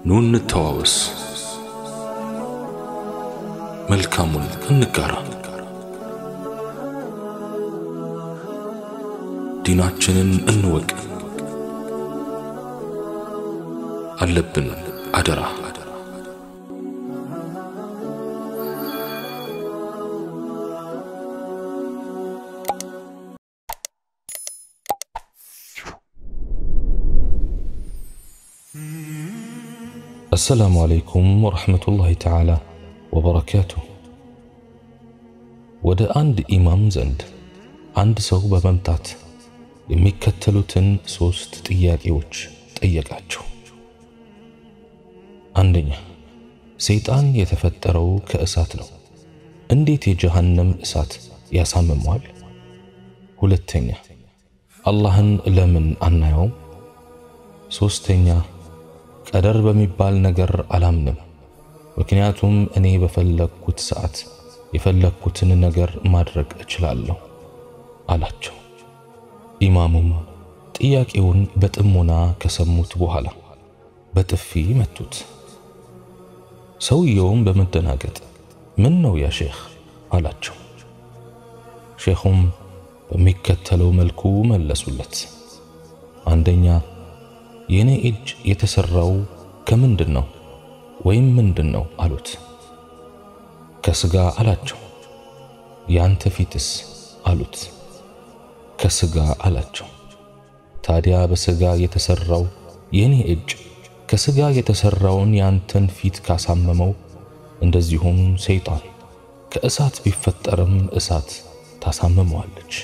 ኑ እንተዋወስ፣ መልካሙን እንጋራ፣ ዲናችንን እንወቅ። አለብን አደራ አሰላሙ አለይኩም ወረሕመቱላሂ ተዓላ ወበረካቱሁ። ወደ አንድ ኢማም ዘንድ አንድ ሰው በመምጣት የሚከተሉትን ሦስት ጥያቄዎች ጠየቃቸው። አንደኛ፣ ሰይጣን የተፈጠረው ከእሳት ነው። እንዴት የጀሃነም እሳት ያሳምመዋል? ሁለተኛ፣ አላህን ለምን አናየውም? ሦስተኛ ቀደር በሚባል ነገር አላምንም፣ ምክንያቱም እኔ በፈለግኩት ሰዓት የፈለግኩትን ነገር ማድረግ እችላለሁ አላቸው። ኢማሙም ጥያቄውን በጥሞና ከሰሙት በኋላ በጥፊ መቱት። ሰውየውም በመደናገጥ ምን ነው ያ ሼኽ አላቸው። ሼኹም በሚከተለው መልኩ መለሱለት። አንደኛ የኔ እጅ የተሰራው ከምንድን ነው ወይም ምንድን ነው አሉት። ከስጋ አላቸው። ያንተ ፊትስ አሉት። ከስጋ አላቸው። ታዲያ በስጋ የተሰራው የኔ እጅ ከስጋ የተሰራውን ያንተን ፊት ካሳመመው፣ እንደዚሁም ሰይጣን ከእሳት ቢፈጠርም እሳት ታሳምመዋለች።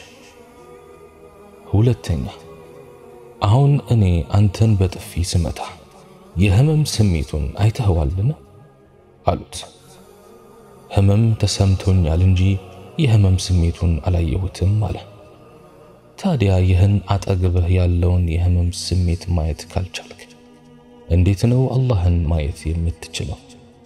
ሁለተኛ አሁን እኔ አንተን በጥፊ ስመታ የህመም ስሜቱን አይተኸዋልን? አሉት። ህመም ተሰምቶኛል እንጂ የህመም ስሜቱን አላየሁትም አለ። ታዲያ ይህን አጠገብህ ያለውን የህመም ስሜት ማየት ካልቻልክ እንዴት ነው አላህን ማየት የምትችለው?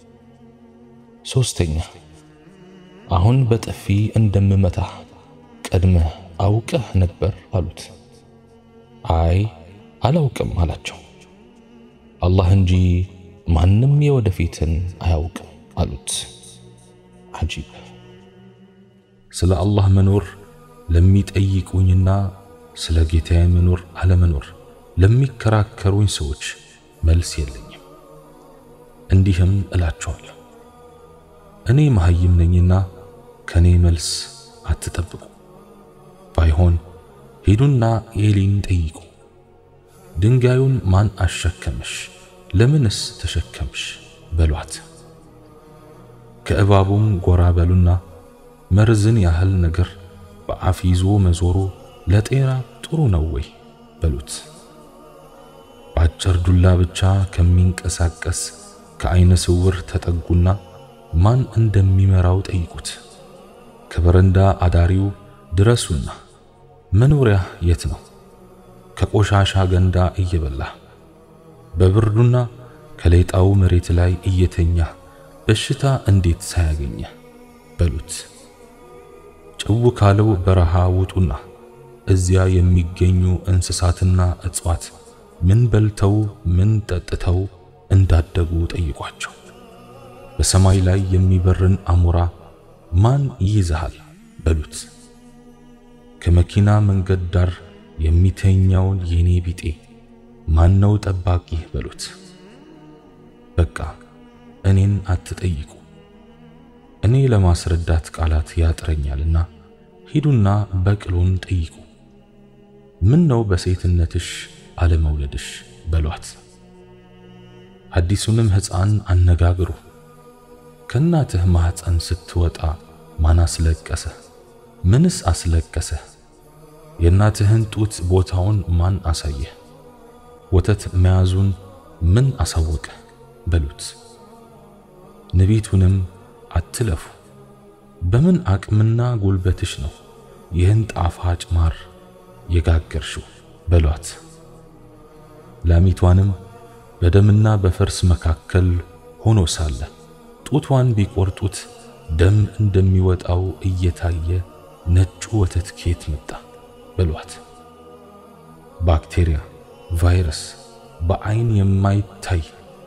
ሶስተኛ አሁን በጥፊ እንደምመታህ ቀድመህ አውቀህ ነበር አሉት። አይ አላውቅም አላቸው። አላህ እንጂ ማንም የወደፊትን አያውቅም አሉት። አጂብ! ስለ አላህ መኖር ለሚጠይቁኝና ስለ ጌታዬ መኖር አለመኖር ለሚከራከሩኝ ሰዎች መልስ የለኝም። እንዲህም እላቸዋለሁ፣ እኔ መሐይም ነኝና ከኔ መልስ አትጠብቁ። ባይሆን ሂዱና ኤሊን ጠይቁ። ድንጋዩን ማን አሸከመሽ? ለምንስ ተሸከምሽ? በሏት። ከእባቡም ጎራ በሉና መርዝን ያህል ነገር በአፍ ይዞ መዞሩ ለጤና ጥሩ ነው ወይ? በሉት። በአጭር ዱላ ብቻ ከሚንቀሳቀስ ከዐይነ ስውር ተጠጉና ማን እንደሚመራው ጠይቁት። ከበረንዳ አዳሪው ድረሱና መኖሪያ የት ነው? ከቆሻሻ ገንዳ እየበላህ በብርዱና ከሌጣው መሬት ላይ እየተኛ በሽታ እንዴት ሳያገኘህ በሉት። ጭው ካለው በረሃ ውጡና እዚያ የሚገኙ እንስሳትና እጽዋት ምን በልተው ምን ጠጥተው እንዳደጉ ጠይቋቸው። በሰማይ ላይ የሚበርን አሞራ ማን ይይዝሃል በሉት። ከመኪና መንገድ ዳር የሚተኛውን የኔ ቢጤ ማነው ጠባቂህ በሉት። በቃ እኔን አትጠይቁ፣ እኔ ለማስረዳት ቃላት ያጥረኛልና ሂዱና በቅሎን ጠይቁ። ምን ነው በሴትነትሽ አለመውለድሽ በሏት። አዲሱንም ሕፃን አነጋግሩ። ከእናትህ ማኅፀን ስትወጣ ማን አስለቀሰህ? ምንስ አስለቀሰህ? የእናትህን ጡት ቦታውን ማን አሳየህ? ወተት መያዙን ምን አሳወቀህ? በሉት። ንቢቱንም አትለፉ። በምን አቅምና ጉልበትሽ ነው ይህን ጣፋጭ ማር የጋገርሽው? በሏት። ላሚቷንም በደምና በፈርስ መካከል ሆኖ ሳለ ጡቷን ቢቆርጡት ደም እንደሚወጣው እየታየ ነጩ ወተት ኬት መጣ? በሏት። ባክቴሪያ፣ ቫይረስ፣ በአይን የማይታይ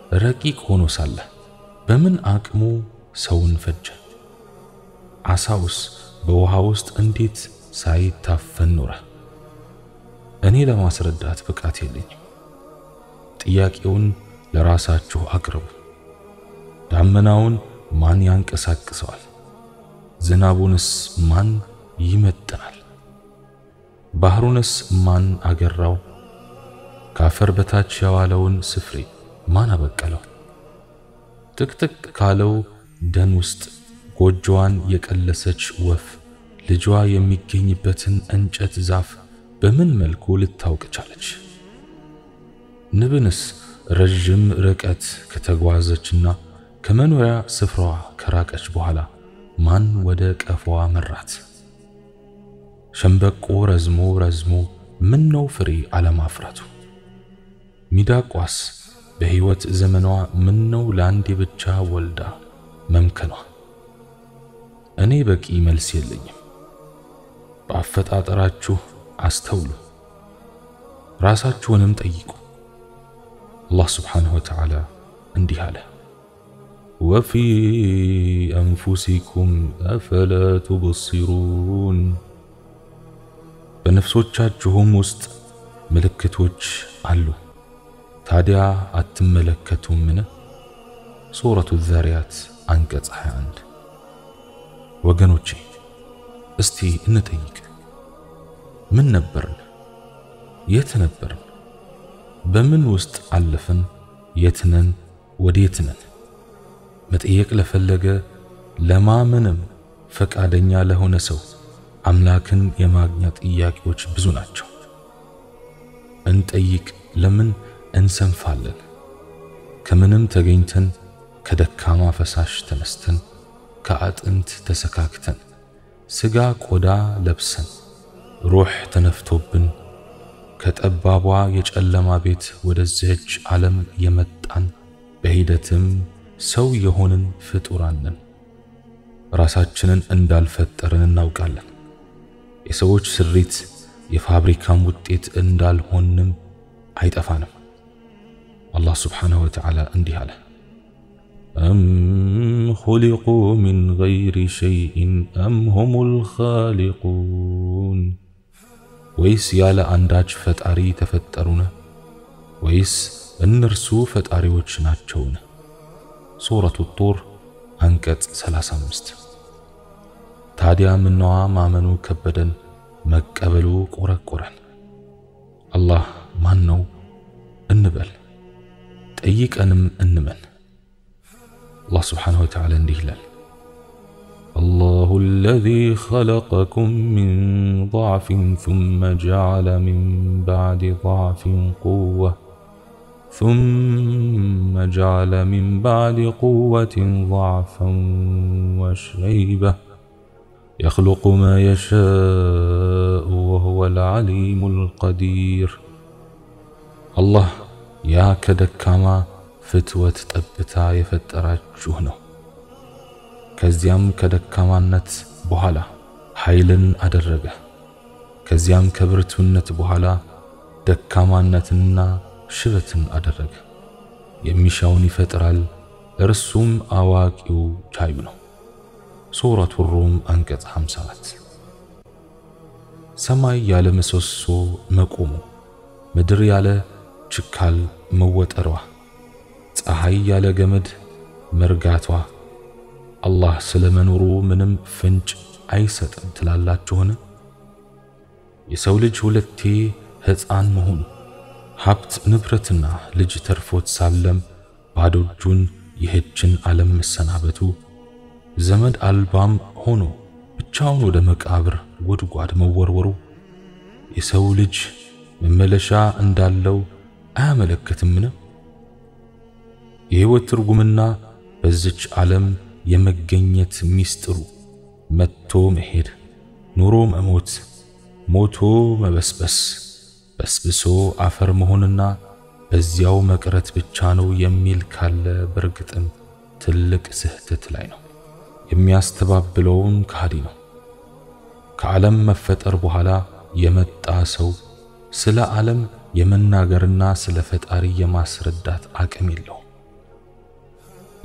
ረቂቅ ሆኖ ሳለ በምን አቅሙ ሰውን ፈጀ? ዓሣውስ በውሃ ውስጥ እንዴት ሳይታፈን ኖረ? እኔ ለማስረዳት ብቃት የለኝም። ጥያቄውን ለራሳችሁ አቅርቡ። ዳመናውን ማን ያንቀሳቅሰዋል? ዝናቡንስ ማን ይመጥናል? ባህሩንስ ማን አገራው? ከአፈር በታች የዋለውን ስፍሬ ማን አበቀለው? ጥቅጥቅ ካለው ደን ውስጥ ጎጆዋን የቀለሰች ወፍ ልጇ የሚገኝበትን እንጨት ዛፍ በምን መልኩ ልታውቅ ቻለች? ንብንስ ረዥም ርቀት ከተጓዘችና ከመኖሪያ ስፍራዋ ከራቀች በኋላ ማን ወደ ቀፎዋ መራት? ሸምበቆ ረዝሞ ረዝሞ ምን ነው ፍሬ አለማፍራቱ? ሚዳቋስ በሕይወት ዘመኗ ምን ነው ለአንዴ ብቻ ወልዳ መምከኗ? እኔ በቂ መልስ የለኝም። በአፈጣጠራችሁ አስተውሉ፣ ራሳችሁንም ጠይቁ። አላህ ስብሓንሁ ወተዓላ እንዲህ አለ፣ ወፊ አንፉሲኩም አፈላ ቱብሲሩን፣ በነፍሶቻችሁም ውስጥ ምልክቶች አሉ፣ ታዲያ አትመለከቱምን? ሱረቱ ዛሪያት አንቀጽ 21 ወገኖቼ እስቲ እንጠይቅ። ምን ነበርን? የት ነበርን? በምን ውስጥ አለፍን? የት ነን? ወዴት ነን? መጠየቅ ለፈለገ ለማመንም ፈቃደኛ ለሆነ ሰው አምላክን የማግኛ ጥያቄዎች ብዙ ናቸው። እንጠይቅ። ለምን እንሰንፋለን? ከምንም ተገኝተን ከደካማ ፈሳሽ ተነስተን ከአጥንት ተሰካክተን ስጋ ቆዳ ለብሰን ሩህ ተነፍቶብን ከጠባቧ የጨለማ ቤት ወደዚህች ዓለም የመጣን በሂደትም ሰው የሆንን ፍጡራን ነን። ራሳችንን እንዳልፈጠርን እናውቃለን። የሰዎች ስሪት የፋብሪካም ውጤት እንዳልሆንም አይጠፋንም። አላህ ስብሓንሁ ወተዓላ እንዲህ አለ أم خلقوا من غير شيء أم هم الخالقون ወይስ ያለ አንዳች ፈጣሪ ተፈጠሩን? ወይስ እነርሱ ፈጣሪዎች ናቸውን? ሱረቱ ጡር አንቀጽ 35 ታዲያ ምነዋ ማመኑ ከበደን፣ መቀበሉ ቆረቆረን። አላህ ማን ነው እንበል፣ ጠይቀንም እንመን። አላህ ስብሓንሁ ወተዓላ እንዲህ ይላል፣ አላሁ አለዚ ኸለቀኩም ሚን ضዕፊን ثመ ጀዐለ ሚን ባዕድ ضዕፊን ቁወ ثመ ጀዐለ ሚን ባዕድ ቁወትን ضዕፈን ወሸይበ የኽሉቁ ማ የሻኡ ወሁወል ዓሊሙል ቀዲር። አላህ ያ ከደካማ ፍትወት ጠብታ የፈጠራችሁ ነው። ከዚያም ከደካማነት በኋላ ኃይልን አደረገ። ከዚያም ከብርቱነት በኋላ ደካማነትንና ሽበትን አደረገ። የሚሻውን ይፈጥራል፣ እርሱም አዋቂው ቻዩ ነው። ሱረቱ ሩም አንቀጽ 54 ሰማይ ያለ ምሰሶ መቆሙ፣ ምድር ያለ ችካል መወጠሯ ፀሐይ ያለ ገመድ መርጋቷ አላህ ስለ መኖሩ ምንም ፍንጭ አይሰጥም ትላላችሁን? የሰው ልጅ ሁለቴ ሕፃን መሆኑ ሀብት ንብረትና ልጅ ተርፎት ሳለም ባዶ እጁን ይህችን ዓለም መሰናበቱ ዘመድ አልባም ሆኖ ብቻውን ወደ መቃብር ጉድጓድ መወርወሩ የሰው ልጅ መመለሻ እንዳለው አያመለክትምን? የሕይወት ትርጉምና በዚች ዓለም የመገኘት ሚስጥሩ መጥቶ መሄድ፣ ኑሮ መሞት፣ ሞቶ መበስበስ፣ በስብሶ አፈር መሆንና በዚያው መቅረት ብቻ ነው የሚል ካለ በእርግጥም ትልቅ ስህተት ላይ ነው። የሚያስተባብለውም ከሃዲ ነው። ከዓለም መፈጠር በኋላ የመጣ ሰው ስለ ዓለም የመናገርና ስለ ፈጣሪ የማስረዳት አቅም የለውም።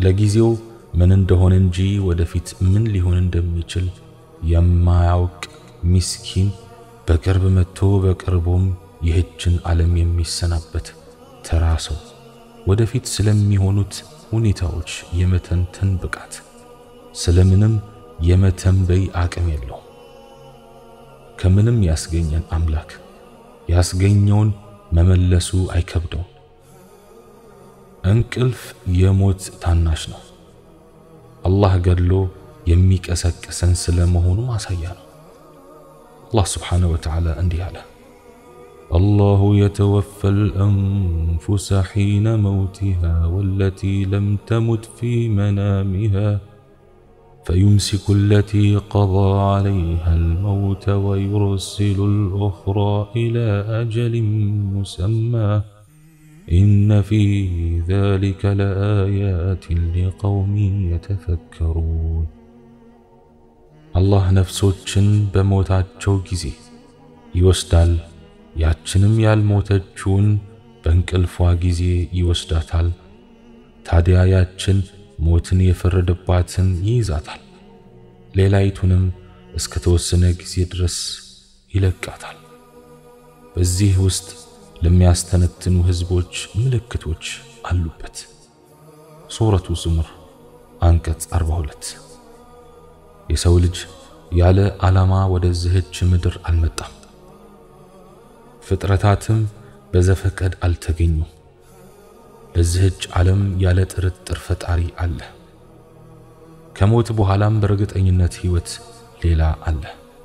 ለጊዜው ምን እንደሆነ እንጂ ወደፊት ምን ሊሆን እንደሚችል የማያውቅ ሚስኪን በቅርብ መጥቶ በቅርቡም ይህችን ዓለም የሚሰናበት ተራ ሰው ወደፊት ስለሚሆኑት ሁኔታዎች የመተንተን ብቃት ስለምንም የመተንበይ አቅም የለውም። ከምንም ያስገኘን አምላክ ያስገኘውን መመለሱ አይከብደውም። እንቅልፍ የሞት ታናሽ ነው። አላህ ገድሎ የሚቀሰቅሰን ስለመሆኑ ማሳያ ነው። አላህ ስብሓነሁ ወተዓላ እንዲህ አለ፣ አላሁ የተወፈል አንፉሰ ሒነ መውቲሃ ወለቲ ለም ተሙት ፊ መናሚሃ فيمسك التي قضى عليها الموت ويرسل الأخرى إلى أجل مسمى إن في ذلك لآيات لقوم يتفكرون الله ነፍሶችን በሞታቸው ጊዜ ይወስዳል ያችንም ያልሞተችውን በእንቅልፏ ጊዜ ይወስዳታል ታዲያ ያችን ሞትን የፈረደባትን ይይዛታል፣ ሌላይቱንም እስከ ተወሰነ ጊዜ ድረስ ይለቃታል። በዚህ ውስጥ ለሚያስተነትኑ ህዝቦች ምልክቶች አሉበት። ሱረቱ ዙምር አንቀጽ 42። የሰው ልጅ ያለ ዓላማ ወደዚህች ምድር አልመጣም። ፍጥረታትም በዘፈቀድ አልተገኙም። ለዚህች ዓለም ያለ ጥርጥር ፈጣሪ አለ። ከሞት በኋላም በእርግጠኝነት ህይወት ሌላ አለ።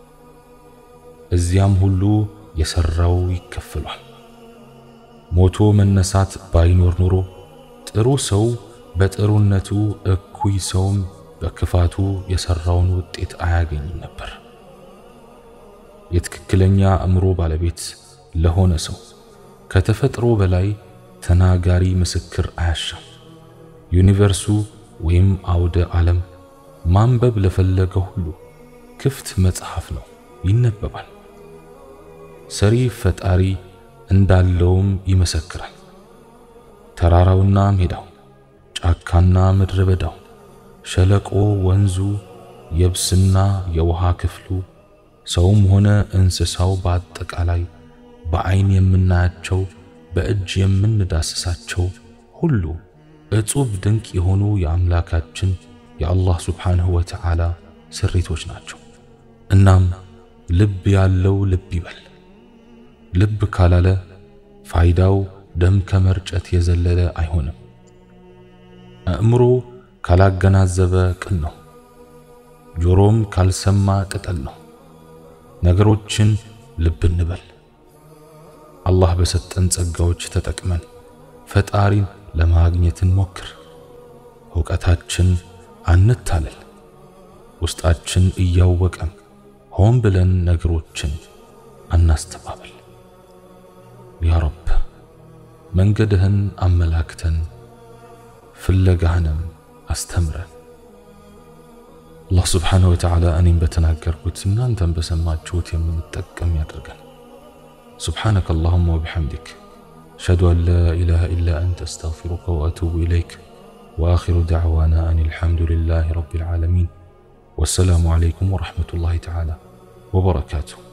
እዚያም ሁሉ የሰራው ይከፈሏል። ሞቶ መነሳት ባይኖር ኑሮ ጥሩ ሰው በጥሩነቱ እኩይ ሰውም በክፋቱ የሰራውን ውጤት አያገኝም ነበር። የትክክለኛ አእምሮ ባለቤት ለሆነ ሰው ከተፈጥሮ በላይ ተናጋሪ ምስክር አያሻም። ዩኒቨርሱ ወይም አውደ ዓለም ማንበብ ለፈለገ ሁሉ ክፍት መጽሐፍ ነው፣ ይነበባል። ሰሪ ፈጣሪ እንዳለውም ይመሰክራል። ተራራውና ሜዳው፣ ጫካና ምድረ በዳው፣ ሸለቆ፣ ወንዙ፣ የብስና የውሃ ክፍሉ፣ ሰውም ሆነ እንስሳው በአጠቃላይ በዐይን የምናያቸው በእጅ የምንዳስሳቸው ሁሉ እጹብ ድንቅ የሆኑ የአምላካችን የአላህ ሱብሓነሁ ወተዓላ ስሪቶች ናቸው። እናም ልብ ያለው ልብ ይበል። ልብ ካላለ ፋይዳው ደም ከመርጨት የዘለለ አይሆንም። አእምሮ ካላገናዘበ ቅን ነው። ጆሮም ካልሰማ ቅጠል ነው። ነገሮችን ልብ እንበል። አላህ በሰጠን ጸጋዎች ተጠቅመን ፈጣሪን ለማግኘት እንሞክር። ዕውቀታችን አንታለል። ውስጣችን እያወቀም ሆን ብለን ነገሮችን አናስተባበል። ያ ረብ መንገድህን አመላክተን ፍለጋህንም አስተምረን። አላህ ስብሓነሁ ወተዓላ እኔም በተናገርኩት እናንተም በሰማችሁት የምንጠቀም ያድርገን። سبحانك اللهم وبحمدك أشهد أن لا إله إلا أنت أستغفرك وأتوب إليك وآخر دعوانا أن الحمد لله رب العالمين والسلام عليكم ورحمة الله تعالى وبركاته